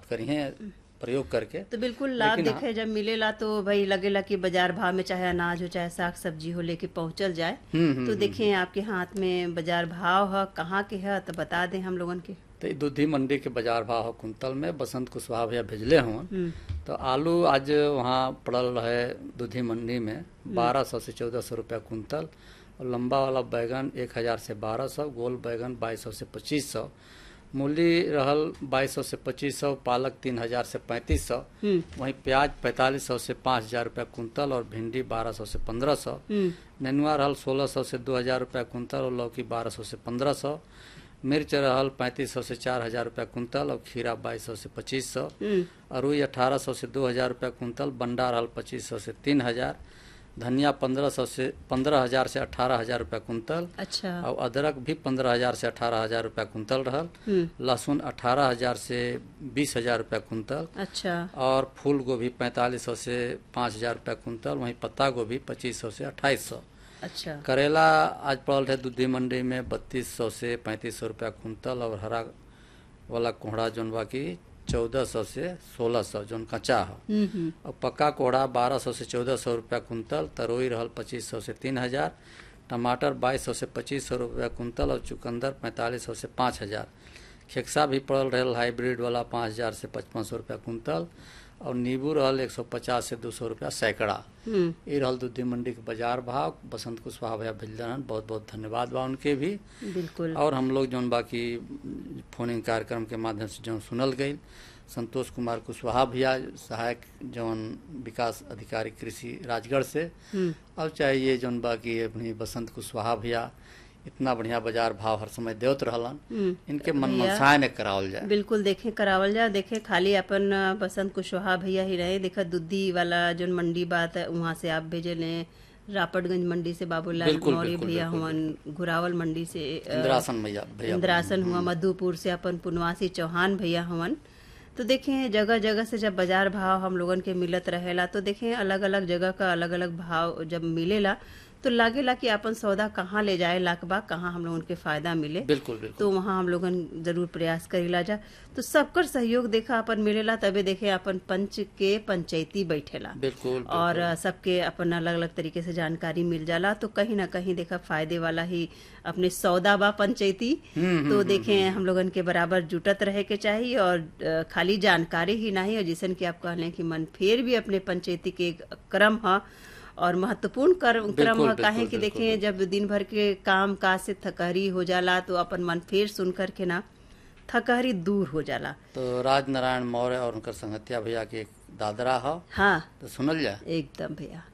प्राप्त करी हैं प्रयोग करके तो बिल्कुल लाभ लेकिन देखे जब मिलेला तो भाई लगेला कि बाजार भाव में चाहे अनाज हो चाहे साग सब्जी हो लेके पहुंचल जाए हम्म, हम्म, तो देखें आपके हाथ में बाजार भाव है कहाँ के है तो बता दें हम लोगन के तो ई दूधी मंडी के बाजार भाव ह कुंतल में बसंत कुशवाहा भैया भेजले हुआ हम्म, तो आलू आज वहाँ पड़ल रहे दूधी मंडी में बारह सौ से चौदह सौ रुपया कुंतल और लंबा वाला बैगन एक हजार से बारह सौ गोल बैगन बाईस सौ से पच्चीस सौ मूली रहल बाईस सौ से पच्चीस सौ पालक तीन हजार से पैंतीस सौ हम्म, वहीं प्याज पैंतालीस सौ से पाँच हजार रुपया कुंतल और भिंडी बारह सौ से पंद्रह सौ हम्म, नेनुआ रहल सोलह सौ से दो हजार रुपया कुंतल और लौकी बारह सौ से पंद्रह सौ मिर्च रहल पैंतीस सौ से चार हजार रुपया कुंतल और खीरा बाईस सौ से पच्चीस सौ हम्म, अरुई अठारह सौ से दो हजार रुपया कुंतल बंडा रहल पच्चीस सौ से तीन हजार धनिया पंद्रह सौ से पंद्रह हजार से अठारह हजार रुपया कुंतल अच्छा और अदरक भी पंद्रह हजार से अठारह हजार रुपया कुंतल रहल हम्म, लहसुन अठारह हजार से बीस हजार रुपया कुंतल अच्छा और फूल गोभी पैंतालीस सौ से पाँच हजार रुपया कुंतल वहीं पत्ता गोभी पच्चीस सौ से अट्ठाईस सौ अच्छा करेला आज पड़ल रहे दूधी मंडी में बत्तीस सौ से पैंतीस सौ रुपया कुंतल और हरा वाला कोहड़ा जौन बा की चौदह सौ से सोलह सौ जौन कच्चा है हम्म, हम्म, और पक्का कोहड़ा बारह सौ से चौदह सौ रुपया कुंतल तरोई रहल पच्चीस सौ से तीन हजार टमाटर बाईस सौ से पच्चीस सौ रुपया कुंतल और चुकंदर पैंतालीस सौ से पाँच हजार खेक्सा भी पड़ल रहल हाइब्रिड वाला पाँच हजार से पचपन सौ रुपया कुंतल और नींबू रहल एक सौ पचास से दो सौ रुपया सैकड़ा हम्म, ये रहल दूधी मंडी के बाजार भाव बसंत कुशवाहा भैया भेजलन बहुत बहुत धन्यवाद बा उनके भी बिल्कुल और हम लोग जौन बाकी फोनिंग कार्यक्रम के माध्यम से जौन सुनल गई संतोष कुमार कुशवाहा भैया सहायक जौन विकास अधिकारी कृषि राजगढ़ से हम्म, और चाहे ये जौन बाकी अपनी बसंत कुशवाहा भैया इतना बढ़िया बाजार भाव हर समय देवत रहलन हम्म, इनके मन भैया, मनसाय ने करावल जाए बिल्कुल देखे करावल जा देखे खाली अपन अ, बसंत कुशवाहा भैया ही रहे देखा दुद्धी वाला जो मंडी बात है वहाँ से आप भेजे ले रापटगंज मंडी से बाबूलाल बिल्कुल, मौर्य बिल्कुल, भैया बिल्कुल, हुवन घुरावल मंडी से अ, इंद्रासन भैया भैया इंद्रासन हुआ मधुपुर से अपन पुनवासी चौहान भैया हवन तो देखें जगह जगह से जब बाजार भाव हम लोगन के मिलत रहेला तो देखें अलग अलग जगह का अलग अलग भाव जब मिलेला तो लागेला कि अपन सौदा कहाँ ले जाए लाकबा कहाँ हम लोगन के फायदा मिले बिल्कुल बिल्कुल तो वहाँ हम लोगन जरूर प्रयास करेला जा तो सबकर सहयोग देखा अपन मिलेला तबे देखे अपन पंच के पंचायती बैठेला बिल्कुल और अ, सबके अपन अलग अलग तरीके से जानकारी मिल जाला तो कहीं ना कहीं देखा फायदे वाला ही अपने सौदा बा पंचायती हम्म, तो देखें हम लोगन के बराबर जुटत रहे के चाहिए और अ, खाली जानकारी ही नहीं और जैसन कि आप कहले कि मन फेर भी अपने पंचायती के एक क्रम है और महत्वपूर्ण क्रम क्रम बिल्कुल, है काहे बिल्कुल, कि बिल्कुल, देखें जब दिन भर के काम काज से थकहरी हो जाला तो अपन मन फेर सुन करके ना थकहरी दूर हो जाला तो राज नारायण मौर्य और उनकर संगतिया भैया के एक दादरा है हाँ तो सुनल जाए एकदम भैया